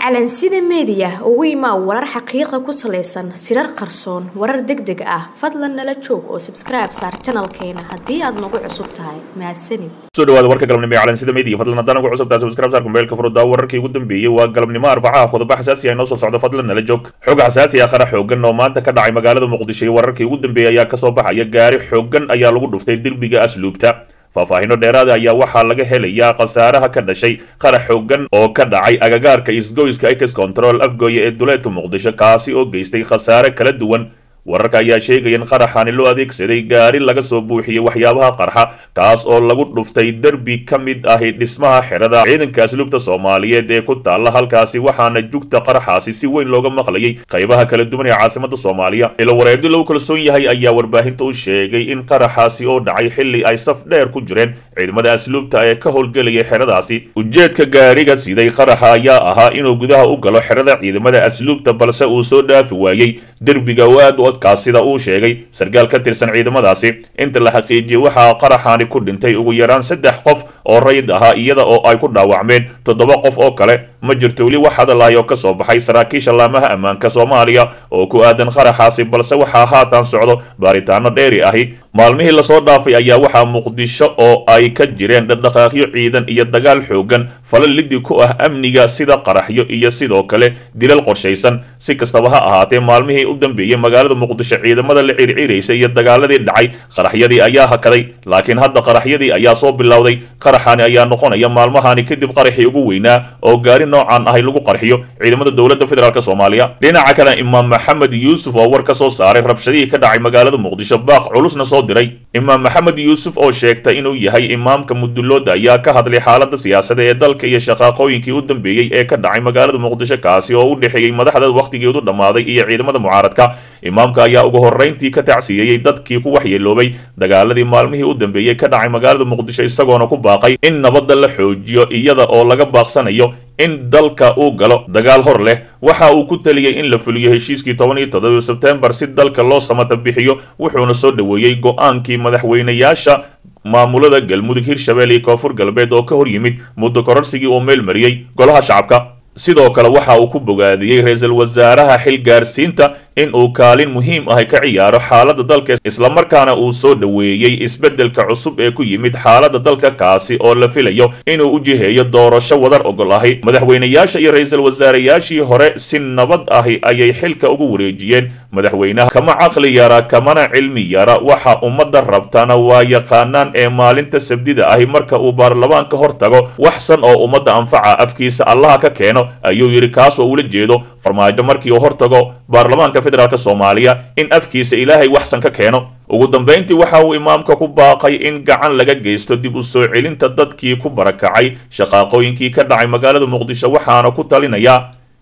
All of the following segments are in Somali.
calansida meediya ugu imaa warar xaqiiqa ku salaysan sirar qarsoon warar deg deg ah fadlan nala joog oo sabskribe saar janalkeena haddii aad nagu cusub tahay mahadsanid soo dhawaada warka galabnimo ee calansida media fadlan haddaan ugu cusubtaa subscribe saar kumbeelka furudaa wararkii ugu dambeeyey waa galabnimo arbacaha qodobo xasaasi ah inoo soo socda fadlan nala joog xog xasaasi ah qara xoogan oo maanta ka dhacay magaalada muqdisho iyo wararkii ugu dambeeyey ayaa kasoo baxaya gaari xoogan ayaa lagu dhuftay derbiga asluubta faahfaahino dheeraada ayaa waxaa laga helayaa khasaaraha ka dhashay qarax xoogan oo ka dhacay agagaarka isgoyska ex control afgooye ee duleedka muqdisho kaasi oo geystay khasaare kala duwan wararka ayaa sheegaya in qaraxani loo adeegsaday gaari laga soo buuxiyey waxyaabaha qarxa kaas oo lagu dhuftay derbi ka mid ahi dhismaha xerada ciidanka asluubta soomaaliyeed ee ku taalla halkaasi waxaana jugta qaraxaasi si weyn looga maqlayay qaybaha kala duwan ee caasimada soomaaliya ilo wareegyo lagu kalsoon yahay ayaa warbaahinta u sheegay in qaraxaasi oo dhacay xilli ay saf dheer ku jireen ciidamada asluubta ee ka howlgelayay xeradaasi ujeedka gaariga siday qaraxa ayaa ahaa inuu gudaha u galo xerada ciidamada asluubta balse uu soo dhaafi waayey derbiga waad kaas sida uu sheegay sarkaal ka tirsan ciidamadaasi inta la xaqiijiyey waxaa qaraxaani ku dhintay ugu yaraan saddex qof oo rayid ahaa iyada oo ay ku dhaawacmeen toddoba qof oo kale ma jirto weli wax hadalahay oo kasoo baxay saraakiisha laamaha ammaanka soomaaliya oo ku aadan qaraxaasi balse waxaa haatan socdo baaritaano dheeri ahi maalmihii lasoo dhaafay ayaa waxaa muqdisho oo ay ka jireen dhaqdhaqaaqyo ciidan iyo dagaal xoogan fala lidi ku ah amniga sida qaraxyo iyo sidoo kale dilal qorshaysan si kastaba ha ahaatee maalmihii u dambeeyey magaalada muqdisho ciidamada la circiraysa iyo dagaaladii dhacay qaraxyadii ayaa hakaday laakiin hadda qaraxyadii ayaa soo bilowday qaraxani ayaa noqonaya maalmahani kadib qaraxii ugu weynaa oo gaari noocan ahay lagu qarxiyo ciidamada dowladda federaalk soomaaliya dhinaca kale imaam maxamed yuusuf oo war ka soo saaray rabshadihii ka dhacay magaalada muqdisho baaq culusna soo diray imaam maxamed yuusuf oo sheegtay inuu yahay imaamka mudulooda ayaa ka hadlay xaalada siyaasada ee dalka iyo shaqaaqooyinkii u dambeeyey ee ka dhacay magaalada muqdisho kaasi oo u dhexeeyey madaxda wakhtigeedu dhammaaday iyo ciidamada mucaaradka imaamka ayaa ugu horrayntii ka tacsiyeeyey dadkii ku waxyeeloobay dagaaladii maalmihii u dambeeyey ka dhacay magaalada muqdisho isagoona ku baaqay in nabadda la xoojiyo iyada oo laga baaqsanayo in dalka uu galo dagaal hor leh waxa uu ku taliyey in la fuliyo heshiiskii toban iyo toddoba sebtembar si dalka loo samata bixiyo wuxuuna soo dhoweeyey go-aankii madaxweynayaasha maamulada galmudug hirshabelle iyo koonfur galbeed oo ka hor yimid muddo kororsigii uu meel mariyey golaha shacabka sidoo kale waxa uu ku bogaadiyey ra-iisul wasaaraha xil gaarsiinta in uu kaalin muhiim ahi ka ciyaaro xaaladda dalka islamarkaana uu soo dhoweeyey isbeddelka cusub ee ku yimid xaaladda dalka kaasi oo la filayo inuu u jiheeyo doorasho wadar ogol ahi madaxweynayaasha iyo ra-iisul wasaarayaashii hore si nabad ahi ayay xilka ugu wareejiyeen madaxweynaha kama caqli yara kamana cilmi yara waxa ummadda rabtana waa yaqaanaan ee maalinta sabdida ahi marka uu baarlamaanka hor tago waxsan oo ummadda anfaca afkiisa allaha ka keeno ayuu yidhi kaas oo ula jeedo farmaajo markii uu hortago baarlamaanka federaalk soomaaliya in afkiisa ilaahay waxsan ka keeno ugu dambayntii waxa uu imaamka ku baaqay in gacan laga geysto dib u soo celinta dadkii ku barakacay shaqaaqooyinkii ka dhacay magaalada muqdisho waxaana ku talinayaa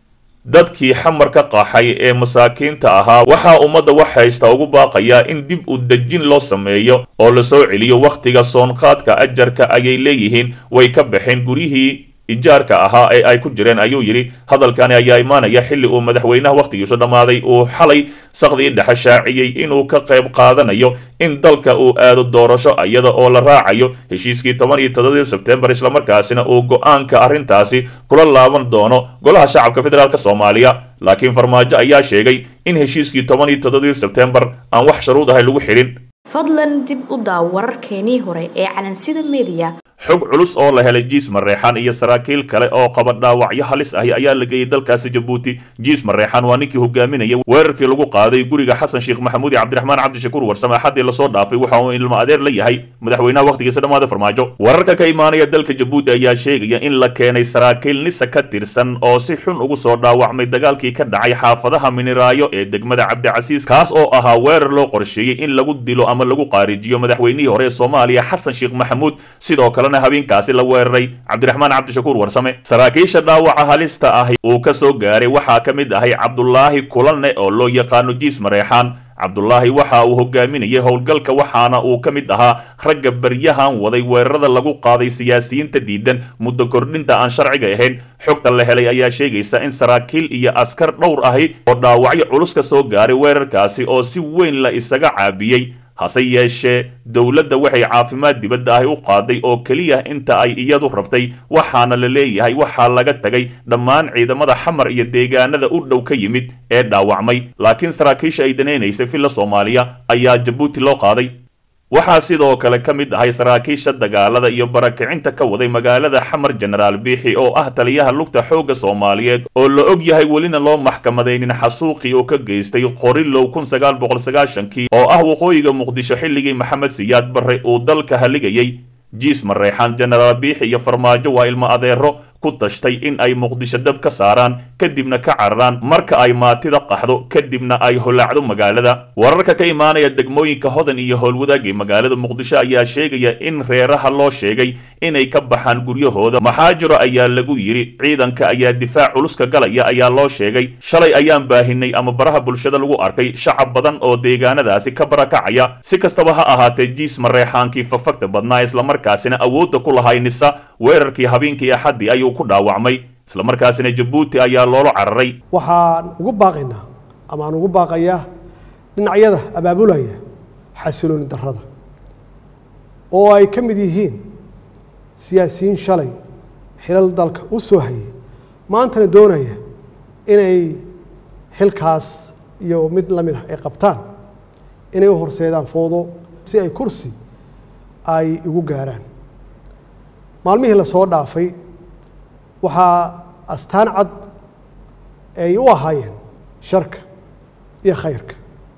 dadkii xamar ka qaxay ee masaakiinta ahaa waxaa ummadda wax haysta ugu baaqayaa in dib u dejin loo sameeyo oo la soo celiyo wakhtiga soonqaadka ajarka ayay leeyihiin way ka baxeen guryihii ijaarka ahaa ee ay ku jireen ayuu yidhi hadalkani ayaa imaanaya xilli uu madaxweynaha wakhtigiisu dhammaaday uu xalay saqdii dhexe shaaciyey inuu ka qayb qaadanayo in dalka uu aado doorasho iyada oo la raacayo heshiiskii toban iyo toddobii sebtembar islamarkaasina uu go-aanka arrintaasi kula laaban doono golaha shacabka federaalk soomaaliya laakiin farmaajo ayaa sheegay in heshiiskii toban iyo toddobii sebtembar aan wax sharuud ahay lagu xidhin fadlan dib u daaw wararkeenii hore ee calansida meediya xog culus oo la helay jiis mareexan iyo saraakiil kale oo qaba dhaawacyo halis ahi ayaa la geeyey dalkaasi jabuuti jiis mareexan waa ninkii hogaaminaya weerarkii lagu qaaday guriga xasan sheekh maxamuud iyo cabdiraxmaan cabdishakuur warsame axadii lasoo dhaafay waxa uu ilmo adeer la yahay madaxweynaha wakhtigiisa dhammaada farmaajo wararka ka imaanaya dalka jabuuti ayaa sheegaya in la keenay saraakiil nisa ka tirsan oo si xun ugu soo dhaawacmay dagaalkii ka dhacay xaafadaha miniraayo ee degmada cabdicasiis kaas oo ahaa weerar loo qorsheeyey in lagu dilo ama lagu qaarijiyo madaxweynihii hore ee soomaaliya xasan sheekh maxamuud sidoo kale habeenkaasi la weeraray cabdiraxmaan cabdishakuur warsame saraakiisha dhaawaca halista ahi uu ka soo gaaray waxaa ka mid ahay cabdulaahi kulanne oo loo yaqaano jiis mareexaan cabdulaahi waxa uu hogaaminayay howlgalka waxaana uu ka mid ahaa ragga baryahan waday weerarada lagu qaaday siyaasiyiinta diidan muddo kordhinta aan sharciga ahayn xogta la helay ayaa sheegaysa in saraakiil iyo askar dhowr ahi oo dhaawacyo culus ka soo gaaray weerarkaasi oo si weyn la isaga caabiyey hase yeeshee dowladda waxay caafimaad dibadda ahi u qaaday oo keliya inta ay iyadu rabtay waxaana la leeyahay waxaa laga tagay dhammaan ciidamada xamar iyo deegaanada u dhow ka yimid ee dhaawacmay laakiin saraakiisha ay danaynaysay villa soomaaliya ayaa jabuuti loo qaaday waxaa sidoo kale ka mid ahay saraakiisha dagaalada iyo barakicinta ka waday magaalada xamar jenaraal biixi oo ah taliyaha lugta xoogga soomaaliyeed oo la og yahay welina loo maxkamadaynin xasuuqii oo ka geystay qorilow kun sagaal boqol sagaashankii oo ah waqooyiga muqdisho xilligii maxamed siyaad barre uu dalka haligayay jiis mareexaan jenaraal biixi iyo farmaajo waa ilmo adeero ku tashtay in ay muqdisho dab ka saaraan kadibna ka cararaan marka ay maatida qaxdo kadibna ay holaacdo magaalada wararka ka imaanaya degmooyinka hodan iyo howlwadaagii magaalada muqdisho ayaa sheegaya in reeraha loo sheegay inay ka baxaan guryahooda maxaa jiro ayaa lagu yidhi ciidanka ayaa difaac culuska galaya ayaa loo sheegay shalay ayaan baahinay ama baraha bulshada lagu arkay shacab badan oo deegaanadaasi ka barakacaya si kastaba ha ahaatee jiis mareexaankii fafagta badnaa islamarkaasina awoodda ku lahay nisa weerarkii habeenkii axaddii ayuu ku dhaawacmay islamarkaasina jabuuti ayaa loola cararay waxaan ugu baaqaynaa ama aan ugu baaqayaa dhinacyada abaabulaya xasilooni darrada oo ay ka mid yihiin siyaasiyiin shalay xilal dalka u soo hayay maantana doonaya inay xilkaas iyo mid la mid ah ay qabtaan inay u horseedaan foodo si ay kursi ay igu gaaraan maalmihii lasoo dhaafay waxaa astaan cad ay u ahaayeen sharka iyo khayrka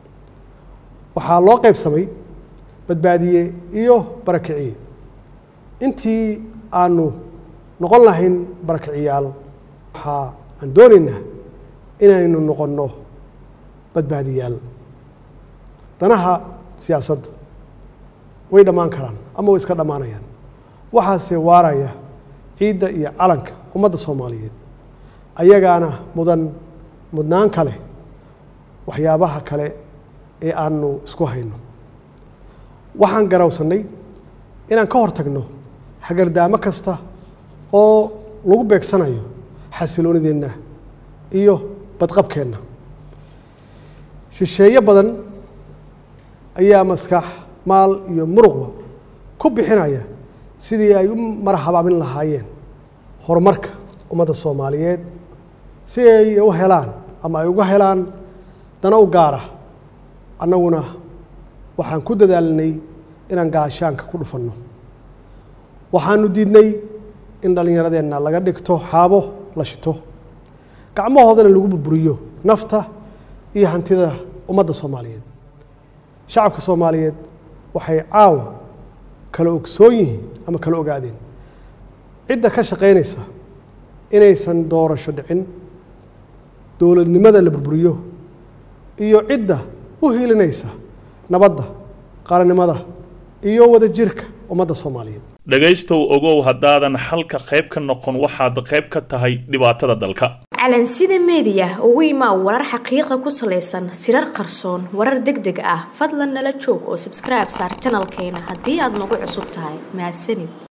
waxaa loo qaybsamay badbaadiye iyo barakiciye intii aanu noqon lahayn barakiciyaal waxaa aan doonaynaa inaynu noqonno badbaadiyaal danaha siyaasadda way dhammaan karaan ama way iska dhammaanayaan waxaase waaraya ciidda iyo calanka ummadda soomaaliyeed ayagaana mudan mudnaan kale waxyaabaha kale ee aanu isku hayno waxaan garawsannay inaan ka hor tagno hagardaamo kasta oo lagu beegsanayo xasiloonideenna iyo badqabkeenna shisheeye badan ayaa maskax maal iyo muruqba ku bixinaya sidii ay u marhabaamin lahaayeen horumarka ummadda soomaaliyeed si ay u helaan ama ay uga helaan dana u gaara annaguna waxaan ku dadaalinay inaan gaashaanka ku dhufanno waxaanu diidnay in dhallinyaradeenna laga dhigto xaabo la shito gacmahoodana lagu burburiyo nafta iyo hantida ummadda soomaaliyeed shacabka soomaaliyeed waxay caawa kala ogsoon yihiin ama kala ogaadeen cidda ka shaqaynaysa inaysan doorasho dhicin dowladnimada la burburiyo iyo cidda u hiilinaysa nabadda qaranimada iyo wadajirka ummadda soomaaliyeed dhegaystow ogow haddaadan xalka qayb ka noqon waxaad qayb ka tahay dhibaatada dalka calansida meediya ugu imaa warar xaqiiqa ku salaysan sirar qarsoon warar deg deg ah fadlan nala joog oo sabskribe saar janalkeena haddii aad nagu cusub tahay mahadsanid